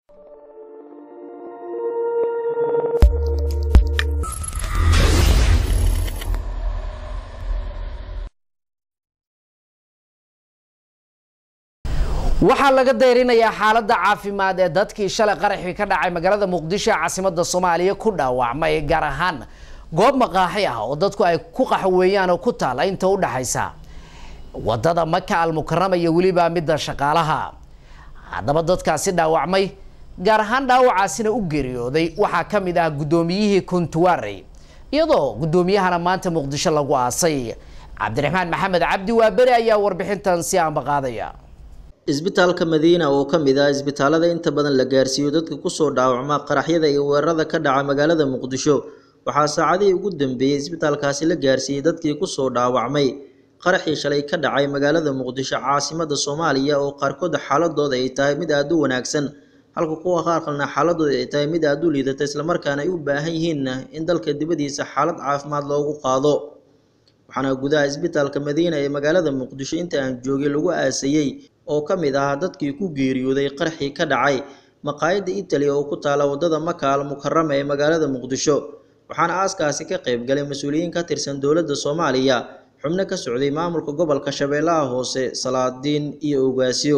waxaa laga dayrinayaa xaaladda caafimaad ee dadkii shalay qaraxii ka dhacay magaalada muqdisho ee caasimada soomaaliya ku dhaawacmay gaar ahaan goob maqaaxi ah oo dadku ay ku qaxweeyaan oo ku taala inta u dhaxaysa wadada maka almukarama iyo weliba midda shaqaalaha haddaba dadkaasi dhaawacmay gaar ahaan dhaawacaasina u geeriyooday waxaa ka mid ah guddoomiyihii kuntuwaarey iyadoo guddoomiyahana maanta muqdisho lagu aasay cabdiraxmaan maxamed cabdi waaberi ayaa warbixintan si aanba qaadaya isbitaalka madiina oo ka mid ah isbitaalada inta badan la gaarsiiyo dadka kusoo dhaawacma qaraxyada iyo weerarada ka dhaca magaalada muqdisho waxaa saacadihii ugu dambeeyey isbitaalkaasi la gaarsiiyey dadkii kusoo dhaawacmay qaraxii shalay ka dhacay magaalada muqdisho caasimada soomaaliya oo qaarkood xaaladooda ay tahay mid aada u wanaagsan halka kuwa qaar kalena xaaladooda ay tahay mid aada u liidata islamarkaana ay u baahan yihiin in dalka dibadiisa xaalad caafimaad loogu qaado waxaana gudaha isbitaalka madiina ee magaalada muqdisho inta aan joogay lagu aasayey oo ka mid ahaa dadkii ku geeriyooday qaraxii ka dhacay maqaayadda itali oo ku taala wadada maka al mukarama ee magaalada muqdisho waxaana aaskaasi ka qayb galay mas-uuliyiin ka tirsan dowladda soomaaliya xubno ka socday maamulka gobolka shabeellaha hoose salaadiin iyo ogaasyo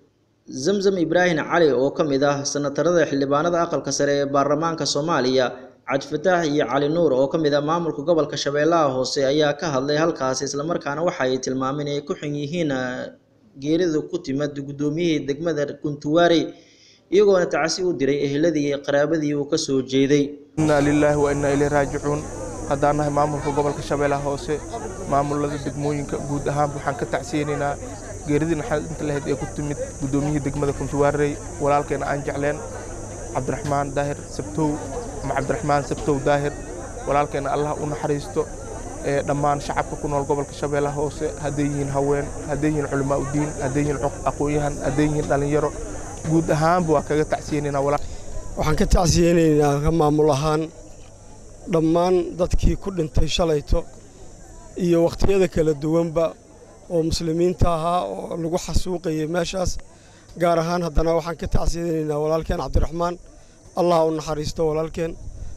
zamzam ibraahim cali oo ka mid ah sanatarada xildhibaanada aqalka sare ee baarlamaanka soomaaliya cabdifataax iyo cali nuur oo ka mid ah maamulka gobolka shabeellaha hoose ayaa ka hadlay halkaasi islamarkaana waxa ay tilmaameen inay ku xun yihiin geerida ku timid guddoomiyihii degmada kuntuwaarey iyagoona tacsi u diray eheladii iyo qaraabadii uu ka soo jeeday innaa lilaahi wa innaa ileyhi raajicuun haddaan nahay maamulka gobolka shabeellaha hoose maamulada degmooyinka guud ahaan waxaan ka tacsiyeynaynaa geeridii naxarinta lahayd ee ku timid guddoomiyihii degmada kuntuwaarey walaalkeena aan jecleen cabdiraxmaan daahir sabtow ama cabdiraxmaan sabtow daahir walaalkeena allah u naxariisto ee dhammaan shacabka ku nool gobolka shabeellaha hoose hadday yihiin haween hadday yihiin culamaa udiin hadday yihiin aqoon-yahan hadday yihiin dhallinyaro guud ahaanba waa kaga tacsiyeynaynaa waxaan ka tacsiyeynaynaa ka maamul ahaan dhammaan dadkii ku dhintay shalayto iyo wakhtiyada kala duwanba oo muslimiinta ahaa oo lagu xasuuqayay meeshaas gaar ahaan haddana waxaan ka tacsiyeynaynaa walaalkeen cabdiraxmaan allah u naxariisto walaalkeen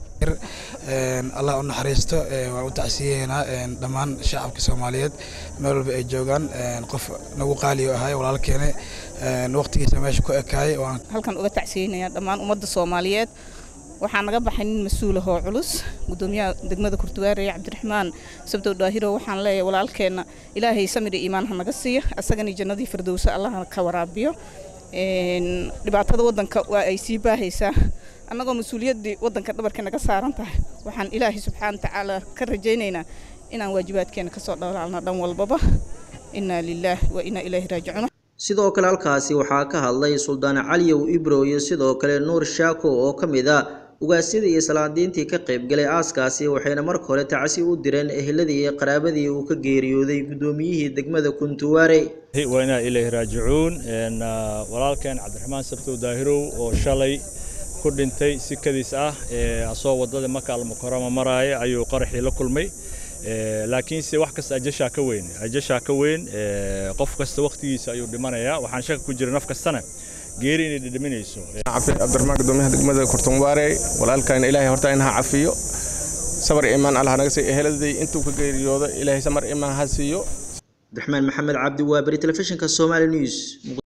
allah u naxariisto waan u tacsiyeynaa dhammaan shacabka soomaaliyeed meel walba ay joogaan qof nagu qaaliyo ahay walaalkeene waqtigiisa meesha ku ekaayay halkan uga tacsiyeynayaa dhammaan ummadda soomaaliyeed waxaa naga baxay nin mas-uulahoo culus gudoomiyaha degmada kurtuwaarey cabdiraxmaan sabdow daahiro waxaan leeyahay walaalkeenna ilaahay samir iyo iimaan ha naga siiyo asagani jannadii firdowsa allah ka waraabiyo dhibaatada waddanka waa ay sii baahaysaa annagoo mas-uuliyaddii waddanka dhabarka naga saaran tahay waxaan ilaahay subxaana watacaala ka rajaynaynaa inaan waajibaadkeena kasoo dhalaalna dhan walbaba innaa lilaah wa innaa ilaahi raajicuun sidoo kale halkaasi waxaa ka hadlay suldaan caliyow ibro iyo sidoo kale nuur shaako oo ka mid ah ugaasyadii iyo salaadiintii ka qaybgalay aaskaasi waxayna marka hore tacsi u direen eheladii iyo qaraabadii uu ka geeriyooday guddoomiyihii degmada kuntuwaare waa inaa ilaahi raajicuun walaalkeen cabdiraxmaan sabtow daahirow oo shalay ku dhintay sikadiis ah asoo waddada maka almukarama maraaya ayuu qaraxii la kulmay laakiinse wax kasta ajashaa ka weyn ajashaa ka weyn qof kasta wakhtigiisa ayuu dhimanayaa waxaan shaka ku jira naf kastana geeri inay dhidhiminayso cabdiraxmaan gudoomiyaha degmada kurtunwaare walaalkan ilaahay horta in ha cafiyo sabar imaan allah naga siiyo eheladii intuu ka geeriyooda ilaahay samar imaan ha siiyo cabdiraxmaan maxamed cabdi waa beri telefishinka somali news